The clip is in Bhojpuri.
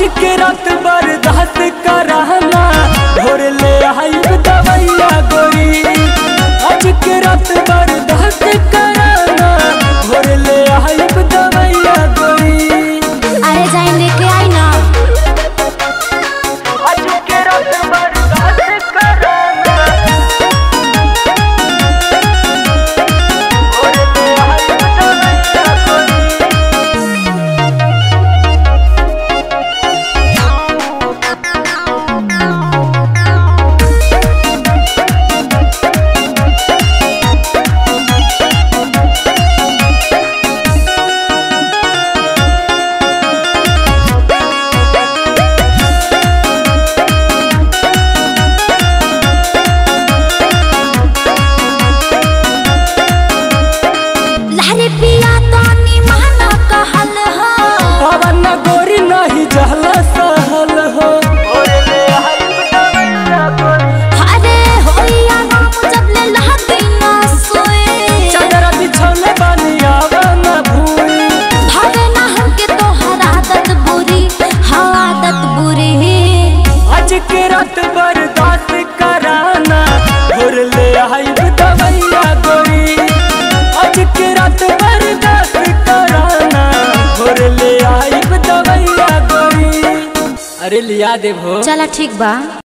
आज के रात बर्दाश्त कराना भोर ले आइब दवैया गोरी आज के रात बर्दाश्त कराना भोर ले आइब दवैया गोरी अरे जाइन लेके आई ना आज के रात बर्दाश्त कराना भोर ले आइब दवैया गोरी लहरे पिया तो निमाना कहल हो पवन गोरी नहीं जहल सहल हो अरे होइया राम जब ले लहती ना सोए चंद्र बिछौने बानी आवन भूई भावे ना हमके तोहर आदत बुरी हाँ आदत बुरी आज के रात बर्दाश्त कराना भोर ले आइब दवैया गोरी आज के रात बर्दाश्त कराना भोर ले आइब दवैया गोरी अरे लिया देबो चला ठीक बा